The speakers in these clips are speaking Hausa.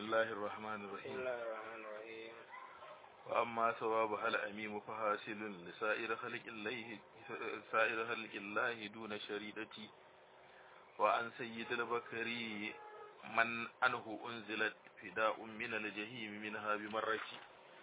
الله الرحمن بسم الرحيم الله الرحمن الرحيم وأما ثوابها الأميم فحاصل لسائر خلق الله سائر خلق الله دون شريدتي وعن سيد البكري من أنه أنزلت فداء من الجحيم منها بمرتي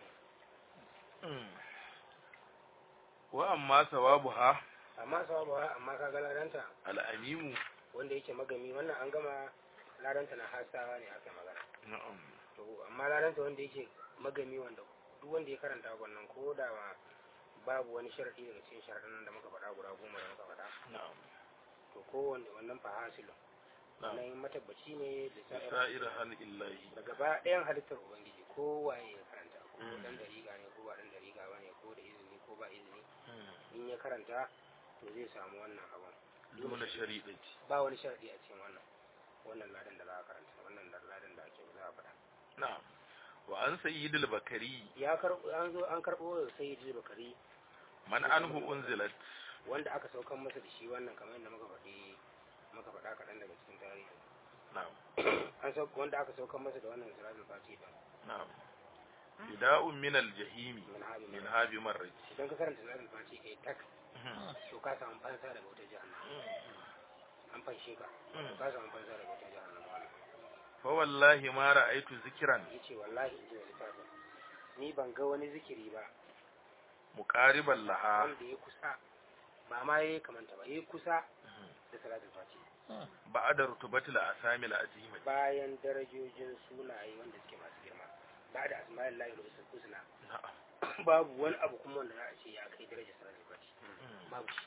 وأما ثوابها amma sawabu ha amma kaga ladanta الأميم wanda yake magami wannan an gama ladanta na hasawa ne aka magana نعم to amma ladanta wanda yake magami wanda duk wanda ya karanta wannan ko da ma babu wani sharadi daga cikin sharadin da muka faɗa guda goma da muka faɗa نعم to kowanne wannan fahasilun نعم nan matabbaci ne da sa'ir سائر خلق الله da gaba ɗayan halittar ubangiji ko waye ya karanta ko Mm. dan dariƙa ne ko ba dan dariƙa ba ne ko da izini ko ba izini in ya karanta to zai samu wannan abun دون شريدتي ba wani sharadi a cikin wannan wannan ladan da za a karanta wannan da ladan da ake za a faɗa نعم وعن سيد البكري ya karɓo an zo an karɓo da sayyidi bakari من أنه أنزلت wanda aka saukan masa da shi wannan kamar yadda muka faɗi muka faɗa kaɗan daga cikin tarihi نعم an sauka wanda aka saukan masa da wannan siratul fati da نعم فداء من الجحيم min habi من min هاب مرج idan ka karanta siratul fati kai tak to ka samu fansa daga wata jahannama an fanshe ka to ka samu fansa daga wata jahannama wannan فوالله ما رأيت ذكرا yace wallahi in ji wani littafin ni ban ga wani zikiri ba مقاربا لها wanda ya kusa ba ma yayi kamanta ba yayi kusa da salatul fati بعد رتبة الأسامي العظيمة bayan darajojin sunaye wanda suke masu girma ba da asma'il lahi da usul husna نعم babu wani abu kuma wanda za a ce ya kai darajar salatul fati babu shi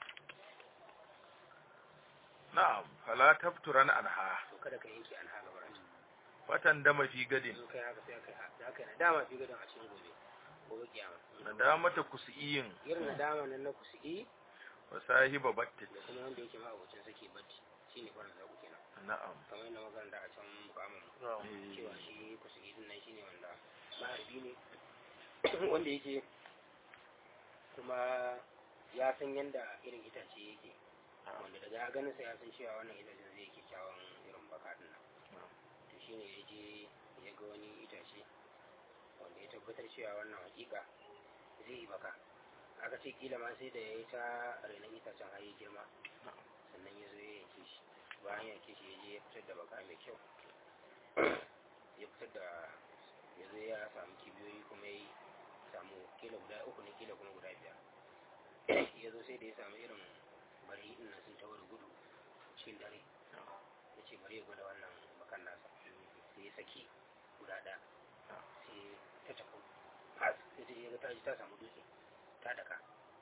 نعم فلا تفترن عنها to kada ka yanke an haga barata فتندم في غد in kai haka sai kai da kai nadama fi gadon a cikin gobe gobe kiyama ندامة كسئين irin nadama nan na kusi وصاحب بتت da kuma wanda yake ma abocin sake bacci shine farin zaku kenan نعم kamar yadda makaranta a can mukamin إيه. cewa shi kusa din nan shine wanda maharbi ne wanda yake kuma ya san yanda irin itace yake wanda daga ya ganin sa ya san cewa wannan itacen zai kyakkyawan irin baka din nan to shine ya je ya ga wani itace wanda ya tabbatar cewa wannan hakika zai yi baka aka ce kila ma sai da ya yi ta renon itacen har ya girma sannan ya zo ya yanke shi bayan yanke shi ya je ya fitar da baka mai kyau ya fitar da ya zo ya samu kibiyoyi kuma ya samu kila guda uku ne kila kuma guda biyar ya zo sai da ya samu irin bari din nan sun tawo da gudu cikin dare ya ce bari ya gwada wannan bakan nasa sai ya saki guda ɗaya sai ta tafi has sai ta je ga ta ji ta samu dutse ta daka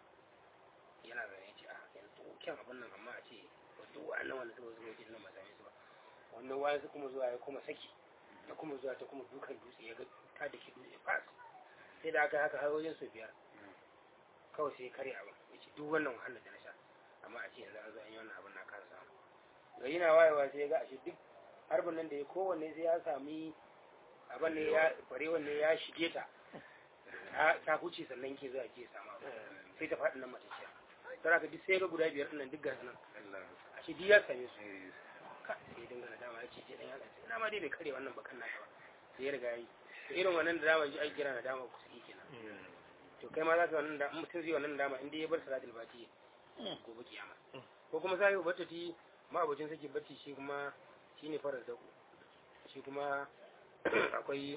yana zane ya ce a yanzu kyan abin nan amma a ce duk wa'annan wanda suka zuwa wajen nan ba same su ba wannan wayan su kuma zuwa ya kuma saki ta kuma zuwa ta kuma dukan dutse ya ga ta da ke dutse fas sai da aka haka har wajen su biyar kawai sai kare abin ya ce duk wannan wahalar da na sha amma a ce yanzu an zo an yi wannan abin na kasa samu gari na wayewa sai ya ga ashe duk harbin nan da ya kowanne sai ya sami abin ne ya barewan ne ya shige ta ta- ta huce sannan ke zuwa ke samu abu. sai ta faɗi nan matacciya tara ka duk sai ga guda biyar nan duk gasu nan a shi duk ya same su ka sai ya dinga nadama ya ce je dan ya tsaye na ma dai bai kare wannan bakan nasa ba sai ya riga yi to irin wannan da dama ji ai kira nadama ku sai kenan to kai ma za ka wannan da in mutum zai wannan nadama in dai ya bar salatul fati gobe kiyama ko kuma sai ba ta ti ma abocin sake bacci shi kuma shine farar zaku shi kuma akwai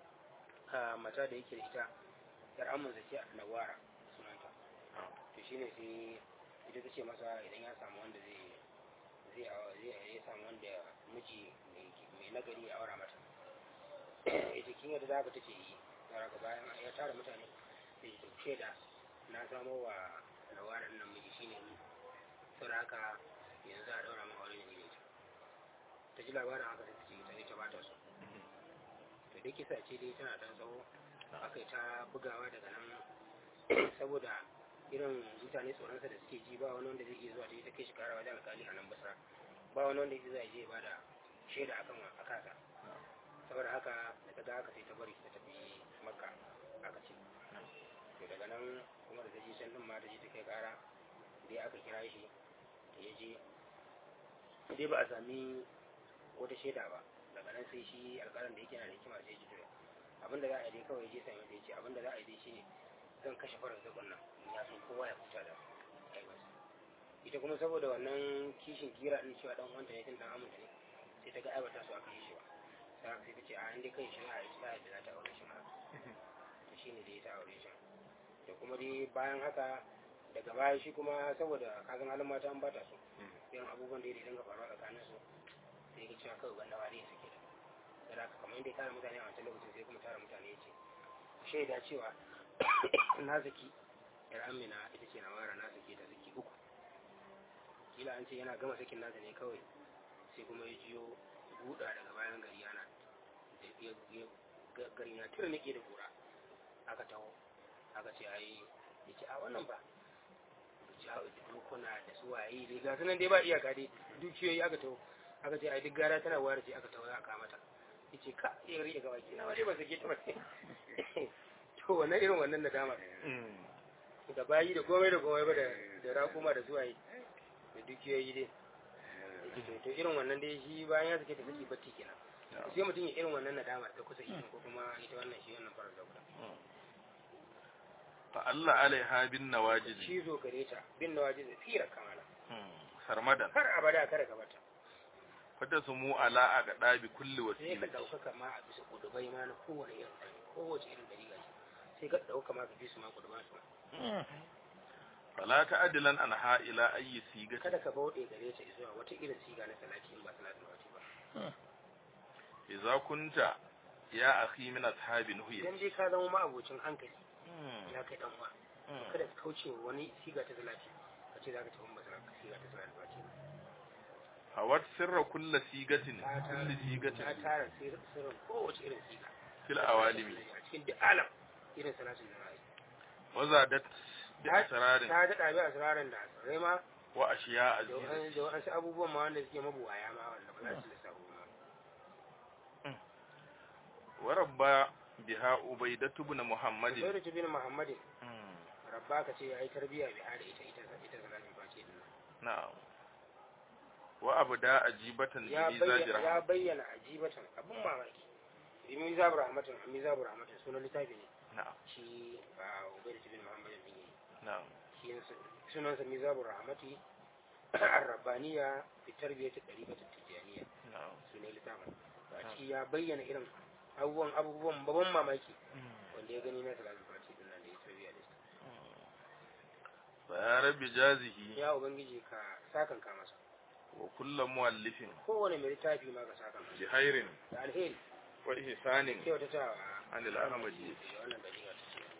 a mata da yake da ita yar amman ce nawara sunanta to shine sai ita ta ce masa idan ya samu wanda zai zai awa- zai ya samu wanda miji mai mai nagari ya aura mata ita kin yadda zaka tace yi daga bayan ya tara mutane sai ta shaida na samo wa lawaran nan miji shine ni saboda haka yanzu a daura min aure ne da ita ta ji labarin haka sai ta ce ita ne ta bata su to dai kisa ce dai tana dan tsawo aka yi ta bugawa daga nan saboda irin mutane tsoronsa da suke ji ba wani wanda zai iya zuwa ta yi ta kai shi kara wajen alkali a nan basra ba wani wanda zai je ba da shaida akan wa a kasa saboda haka da ta ga haka sai ta bari ta tafi makka aka ce to daga nan kuma da ta je can din ma ta je ta kai kara dai aka kira shi da ya je dai ba a sami wata shaida ba daga nan nan sai shi alƙalan da yake na da hikima sai ji to abinda za a yi dai kawai je sami da yace abinda za a yi dai shine zan kashe farar zakon nan in ya san kowa ya huta da aibarsa ita kuma saboda wannan kishin kira din cewa dan uwanta ne tun dan aminta ne sai ta ga aibata su aka yi shi ba sai sai ta ce a inda kai shi a yi sai da za ta aure shi ma to shine dai ta aure shi da kuma dai bayan haka daga baya shi kuma saboda kagan halin mata an bata su irin abubuwan da ya dinga faruwa tsakanin su sai ga cewa kawai gwanda wani ya sake da da haka kamar yadda ya tara mutane a wancan lokacin sai kuma tara mutane ya ce shaida cewa na zaki yar amina ita ce na mara na zaki ta zaki uku kila an ce yana gama sakin nasa ne kawai sai kuma ya jiyo buɗa daga bayan gari yana da ya garin ya tura nake da kura aka taho aka ce ai ya ce a wannan ba dukuna da su waye dai ga sunan dai ba iyaka dai dukiyoyi aka taho aka ce ai duk gara tana ware ce aka taho aka mata ya ce ka ya rike gaba ki na waje ba sake ta ba to wannan irin wannan nadama da bayi da komai da komai ba da rakuma da zuwaye da dukiyoyi dai to irin wannan dai shi bayan ya sake ta saki bacci kenan sai mutum ya irin wannan nadama da kusa ikin ko kuma ita wannan shi wannan farar da guda fa Allah alaiha bin nawajid shi zo gare ta bin nawajid fira kamala sarmadan har abada kada ka bata fata su mu ala a ga ɗabi kulli sai ka wasila ɗaukaka ma a bisa kudubai ma na kowane irin ɗari kowace irin ɗari ga sai ka ɗauka ma ka fi su ma kudubai su ma fala ta adilan an ha ila ayi sigati kada ka bauɗe gare ta zuwa wata irin siga na salati in ba salatin wace ba idza kunta ya akhi min ashabi nuhiya idan dai ka zama ma'abocin hankali ya kai dan uwa kada ka kauce wa wani siga ta salati ka ce za ka tafi masara siga ta salati wace hawat sirra kulli sigatin ta tara kulli ta sigatin tara sir- sirrin kowace irin siga fil awalimi a cikin duk alam irin salatin da ra'ayi wa zadat bi asrarin ta daɗa bi asirarin da asirai ma wa ashiya da aziz wa'an- da wasu abubuwan ma wanda suke mabuwaya ma wanda ba za su lissafu ma wa rabba biha ubaidatu ibn muhammadin Zairu bin Muhammadin rabba ka ce ya yi tarbiyya bi har ita ita ita salatin face din nan. na'am wa abda ajibatan ya bi bayyana ya zajira bayyana ajibatan abun mamaki bi mizabur rahmatin mizabur rahmatin sunan littafi ne na'am shi a Ubayd bin Muhammadin din yayi na'am shi sunan sa mizabur rahmati ar-rabbaniya fi tarbiyati tariqati tijaniyya na'am sunan littafin a ciki ya bayyana irin abubuwan abubuwan babban mamaki wanda ya gani na salatin face din nan da ya tarbiyya da shi fa ya rabbi jazihi ya ubangiji ka sakanka masa wa kullu muallifin kowane mai littafi ma ka saka masa bi khairin da alheri wa ihsanin kyautatawa anil ahmadi da wannan dalila ta ce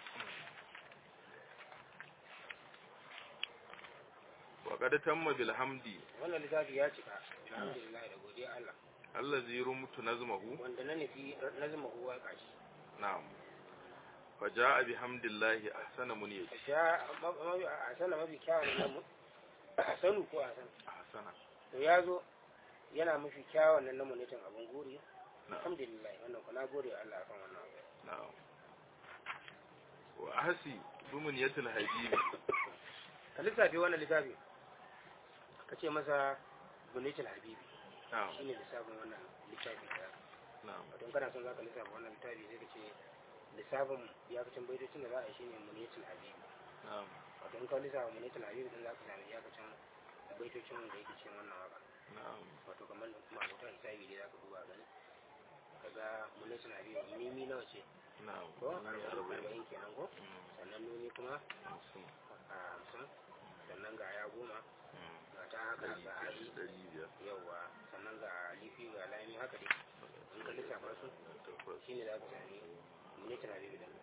wa qad tamma bil hamdi wannan littafi ya cika alhamdulillah da godiya Allah allazi rumtu nazmahu wanda na nufi na zama huwa kashi na'am fa jaa bi hamdillahi ahsana muniyati ka sha a sana mafi kyawun nan mu a sanu ko a san ahsana to ya zo yana mafi kyawun nan na munitin abun gori na'am alhamdulillah wannan ku na gode wa Allah akan wannan abu na'am wa ahsi bi muniyatil habibi ka lissafi wannan littafi ka ce masa munitin habibi na'am shine lissafin wannan littafi da na'am wato in kana son zaka lissafa wannan littafi sai ka ce lissafin iyakacin baitocin da za a yi shine muniyatul habib na'am wato in ka lissafa muniyatul habib din zaka sami iyakacin baitocin da yake cikin wannan waka na'am wato kamar kuma abota hisabi dai zaka duba gani kaga muniyatul habib mimi nawa ce na'am ko Ni arba'in arba'in kenan ko Mm, sannan nuni kuma hamsin a hamsin sannan ga ya goma mm, ga ta haka ɗari ga ali ɗari biyar yauwa sannan ga lifi ga lami haka dai in ka lissafa su takwas shine za ka sami muniyatul habib din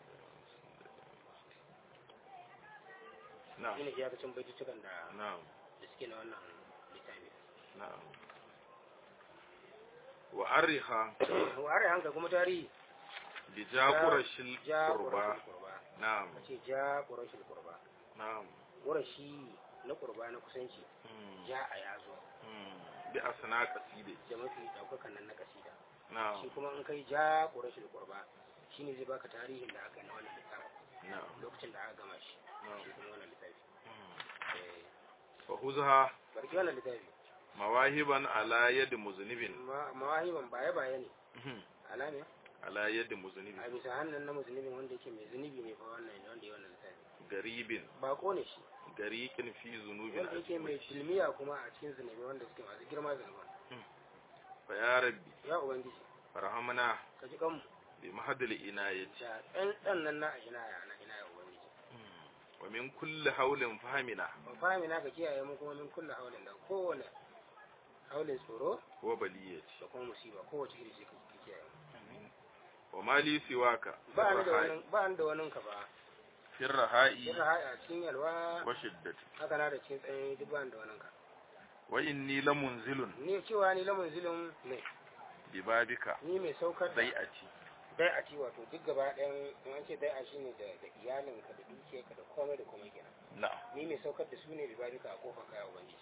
na'am shine iyakacin baitutukan da na'am da suke na wannan littafi na'am wa ariha ware hanka kuma tarihi bi jaqurashil ja qurba ƙurashin kurba na'am ka ce ja ƙurashin kurba na'am ƙurashi na kurba na kusanci mm, ja a yazo mm, bi asna qaside da mafi ɗaukakan nan na kasida na'am shi kuma in kai ja ƙurashin kurba shi ne zai baka tarihin da aka yi na wannan littafin na'am lokacin da aka gama shi na'am shi kuma wannan littafi mm. Eh, fa huzha barki wannan littafi mawahiban ala yadi muznibin Ma- mawahiban baye baye ne ala ne ala yadi muznibin a bisa hannun na musulmin wanda yake mai zunubi ne fa wannan ne wanda ya wannan lissafi garibin bako ne shi gariqin fi zunubin wanda yake mai filmiya kuma a cikin zunubi wanda suke masu girma zunuban fa ya rabbi ya ubangiji farhamna ka ji kanmu bi mahdil inayati da ɗan ɗan nan na ina ya na ina ya ubangiji wa min kulli hawlin fahmina ba fahimi na ka kiyaye mu kuma min kullu haulin da kowane haulin tsoro wa baliyati da kuma musiba kowace iri sai ka kiyaye mu wa mali siwaka ba ni da wani ba ni da wani ka ba firraha'i kin a cikin yalwa wa shiddati haka na da cikin tsaye duk ba ni da wani ka wa inni lamunzilun ni cewa ni lamun zulum ne bi babika ni mai saukar da bai'ati dai a ci wato duk gaba ɗayan in an ce dai a shine da da iyalinka da dukiyarka da komai da komai kenan na'am ni mai saukar da su ne bi barika a kofar kaya ubangiji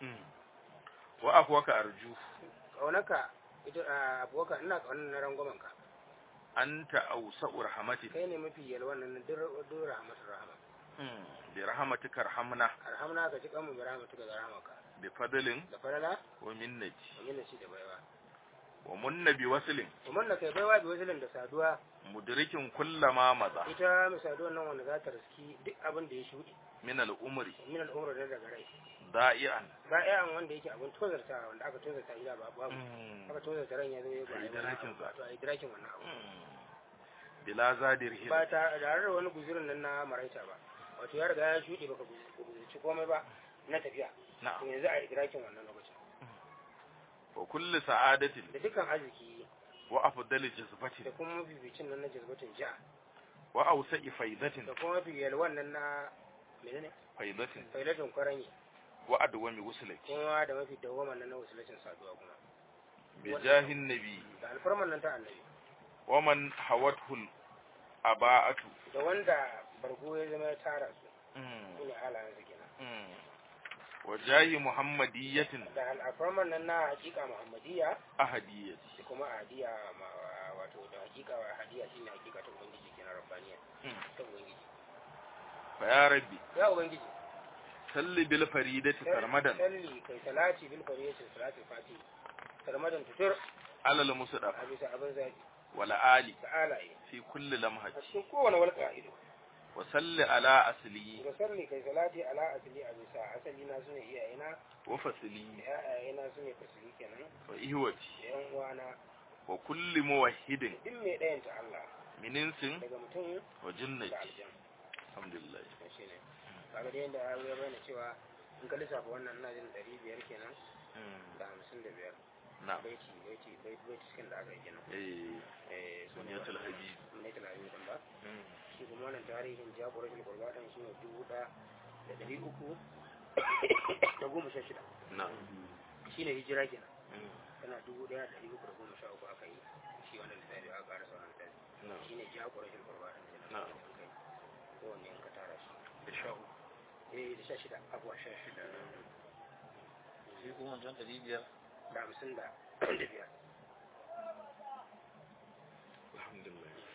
wa afwaka arju kaunaka ita a abuwaka ina kaunar na rangwamen ka anta awsa'u rahmatik kai ne mafi yalwan nan duk rahmatul rahama bi rahmatika arhamna arhamna ka ji kanmu bi rahmatuka da rahmaka bi fadlin da farala wa minnati domin da shi da baiwa wa munna bi waslin kuma da kai baiwa bi wasilin da saduwa mudrikin kullama maza ita mai saduwan nan wanda za ta riski duk abin da ya shuɗe min al-umri min al'umra da daga rai da'ian ba yayan wanda yake abin tozarta wanda aka tozarta ila ba babu aka tozarta ran ya zo ya A yi dirakin sa. to a yi dirakin wannan abu bila zadir hil ba ta tare da wani guzurin nan na maraita ba wato ya riga ya shuɗe baka guzurci komai ba na tafiya to na'am yanzu a yi dirakin wannan lokacin wa kulli sa'adatin da dukkan arziki wa afdali da jazbatin kuma mabibicin nan na jazbatin ja wa awsa'i faidatin da kuma mafi yalwan nan na menene faidatin failatin kwaranyi wa adwami wuslaki kuma da mafi dawwaman nan na wasilacin saduwa kuma bi jahin nabi da alfarman nan ta annabi wa man hawathul aba'atu da wanda bargo ya zama ya tara su su ne halayen su kenan wa jahi muhammadiyatin da alfarman nan na hakika muhammadiyya ahadiyati da kuma hadiya ma- wato da hakika wa hadiya shine hakika ta ubangiji kenan rabbaniya ta ubangiji fa ya rabbi ya ubangiji salli bil faridati sarmadan salli kai salati bil fariyati salati fati sarmadan tutur alal musdaf a bisa abin zaki wal ali da alaye fi kulli lamhati a cikin kowane walƙa ido wa salli ala asli da salli kai salati ala asali a bisa asali na sune iyayena wa fasli da iyayena sune fasili kenan wa ihwati da yan uwana wa kulli muwahhidin duk mai ɗayanta Allah min insin daga mutum wa da jinnati aljan alhamdulillah shi ne kaga da yadda ya bayyana cewa in ka lissafa wannan ina jin ɗari biyar kenan da hamsin da biyar na'am baiti baiti baiti baiti cikin da aka yi kenan eh eh su ne sunyatul habib sunyatul habib din ba shi kuma wannan tarihin jagoratul qurbatan shi ne dubu ɗaya da ɗari uku da goma sha shida na'am shi ne hijira kenan tana dubu ɗaya da ɗari uku da goma sha uku aka yi shi wannan lissafi aka ƙara sauran lissafi na'am shi ne jagoratul qurbatan kenan Na'am. an kai kowanne in ka tara shi da sha uku eh da sha shida abuwa sha shida shi kuma wancan ɗari biyar da hamsin da da biyar alhamdulillah